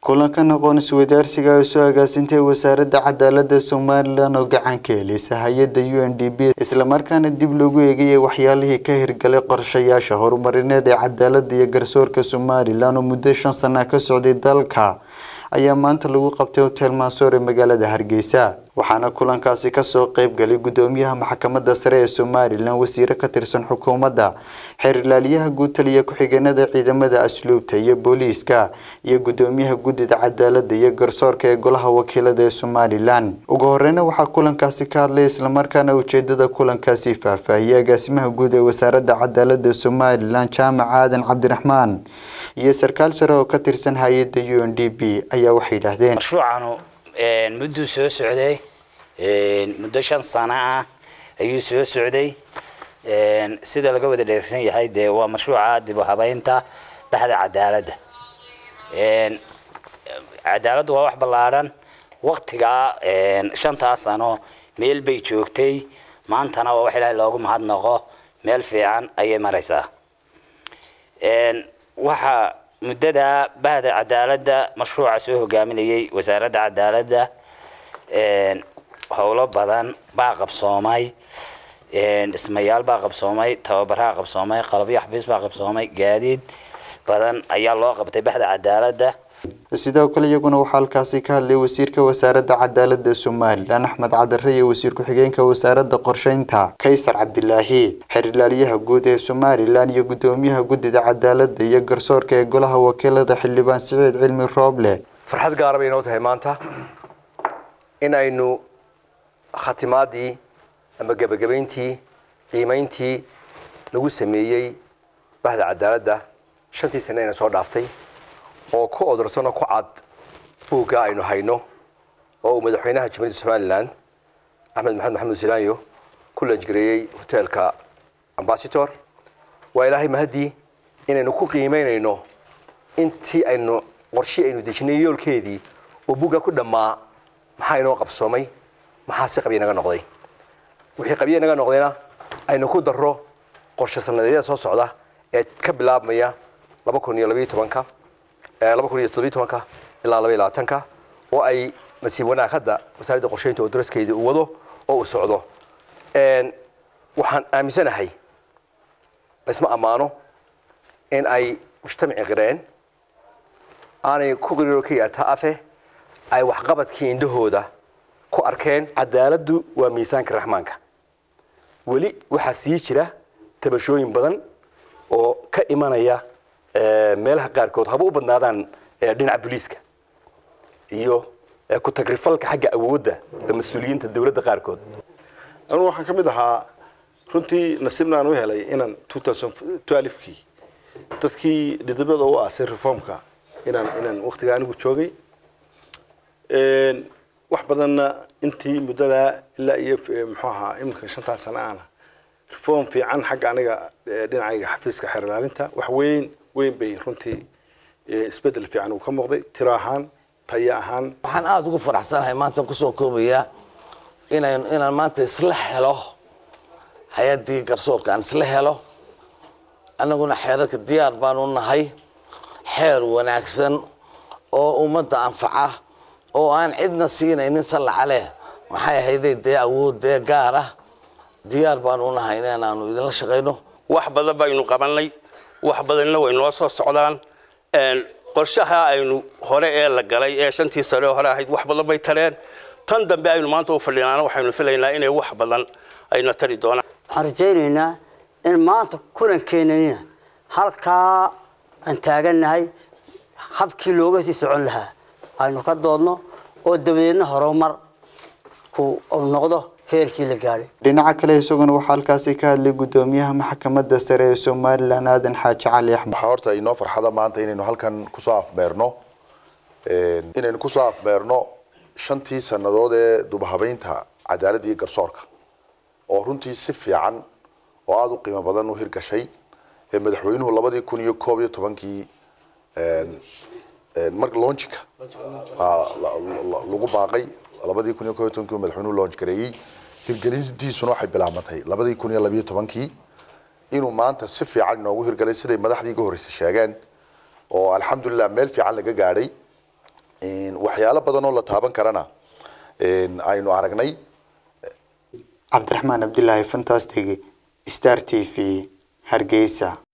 kulankan aqoon isweydaarsiga ay soo agaasintay wasaaradda cadaalada somalilan oo gacan ka heleysa hay-adda u n d b islamarkaana dib loogu eegayay waxyaalihii ka hirgalay qorshayaasha horumarineed ee cadaalada iyo garsoorka somalilan oo muddo shan sana ka socday dalka ayaa maanta lagu qabtay hotel mansoor ee magaalada hargeysa waxaana kulankaasi kasoo qeyb galay gudoomiyaha maxkamadda sare ee somalilan wasiire ka tirsan xukuumadda xeer ilaaliyaha guud taliya ku-xigeenada ciidamada asluubta iyo booliiska iyo gudoomiyaha guddida cadaalada iyo garsoorka ee golaha wakiilada ee somalilan ugu horeyna waxaa kulankaasi ka hadlay islamarkaana ujeedada kulankaasi faahfaahiyey agaasimaha guud ee wasaaradda cadaalada somalilan jaamac aadan cabdiraxmaan iyo sarkaal sare oo ka tirsan hay-adda u n d b ayaa waxay yidhaahdeen mashruucanu mudduu soo socday muddo shan sano ah ayuu soo socday sida laga wada dheersan yahay dee waa mashruuca dib u habeynta baxda cadaaladda cadaaladdu waa wax ballaadhan waktigaa shantaa sano meel bay joogtay maantana waa wax ilaahay loogu mahadnaqo meel fiican ayay maraysaa waxaa muddada bahda cadaaladda mashruuca soo hogaaminayay wasaaradda cadaaladda howlo badan baa qabsoomay dhismayaal baa qabsoomay tababaraa qabsoomay qalabyo xafiis baa qabsoomay gaadiid badan ayaa loo qabtay baxda cadaaladda sidoo kale iyaguna waxaa halkaasi ka hadlay wasiirka wasaaradda cadaalada somalilan axmed cadare iyo wasiir ku-xigeenka wasaaradda qorsheynta kaysar cabdilaahi xeer ilaaliyaha guud ee somalilan iyo gudoomiyaha guddida cadaalada iyo garsoorka ee golaha wakiilada xildhibaan siciid cilmi rooble farxad gaara bay inoo tahay maanta in aynu khatimaadii ama gebagabayntii qiimayntii lagu sameeyey bahda cadaaladda shantii sane ayna soo dhaaftay oo ku odorsano ku cad buugga aynu hayno oo uu madaxweynaha jamhuuriyadda somalilan axmed maxamed maxamed silaanyo ku lanjgareeyey hoteelka ambassitor waa ilaahay mahadii inaynu ku qiimaynayno intii aynu qorshii aynu dejinay yoolkeedii oo buugga ku dhammaa maxaa inoo qabsoomay maxaa si qabya naga noqday wixii qabya naga noqdayna aynu ku darro qorshe sanadeedyada soo socda ee ka bilaabmaya laba kun iyo labayo tobanka laba kun iyo toddobiyo tobanka ilaa laba iyo labaatanka oo ay nasiib wanaag hadda wasaaradda qorsheynta oo daraskeedii uu wado oo uu socdo waxaan aaminsanahay laysma ammaano in ay mujtamaci qireen aanay ku qiriiro ka yaataa afe ay waxqabadkii indhahooda ku arkeen cadaaladdu waa miisaanka raxmaanka weli waxaa sii jira tabashooyin badan oo ka imanaya meelaha qaarkood haba u badnaadaan dhinaca booliiska iyo ku tagrifalka xagga awoodda mas-uuliyiinta dowladda qaarkood anugu waxaan ka mid ahaa runtii nasiibna aan u helay inaan kii dadkii dhidibada u aasay reformka inaan inaan waktiga anigu joogay wax badanna intii muddadaa ilaa iyo muxuu ahaa iminka shantaa sana aana reform fiican xagga aniga dhinacayga xafiiska xeer ilaalinta wax weyn weyn bay runtii isbedel fiican uu ka muuqday tiro ahaan tayo ahaan waxaan aada ugu faraxsanahay maanta kusoo koobayaa inan inaan maanta isla helo hay-addii garsoorka aan isla helo annaguna xeerarka diyaar baanu nahay xeer wanaagsan oo ummadda anfaca oo aan cidna siinaynin sallaca leh maxay ahayday dee awood dee gaar ah diyaar baanu nahay inaanu idinla shaqayno wax badan baynu qabanay wax badanna way noo soo socdaan qorshaha aynu hore ee la galay ee shantii sare hore ahayd wax badan bay tareen tan dambe aynu maanta u fadhinaana waxaynu filaynaa inay wax badan ayna tari doonaan waxaan rajaynaynaa in maanta kulankeenanina halkaa aan taagannahay habkii looga sii socon lahaa aynu ka doodno oo dabadeedna horumar ku noqdo heerkii la gaadhay dhinaca kale isaguna waxaa halkaasi ka hadlay gudoomiyaha maxkamadda sare ee somalilan aadan xaaji cali axmed waxaa horta inoo farxada maanta inaynu halkan kusoo afmeerno inaynu kusoo afmeerno shantii sannadood ee dubahabeynta cadaaladda iyo garsoorka oo runtii si fiican oo aada u qiimo badan u hirgashay ee madaxweynuhu labadii kun iyo koob iyo tobankii mar launchika lagu baaqay labadii kun iyo koob iyo tobankii madaxweynuhu launch gareeyey hirgelintiisuna waxay bilaabmatay labadii kun iyo labiyo tobankii inuu maanta si fiican inoogu hirgalay siday madaxdii iga horreysay sheegeen oo alxamdulilah meel fiican laga gaadhay waxyaalo badan oo la taaban karana aynu aragnay cabdiraxmaan cabdilaahi fantastic star t v hargeysa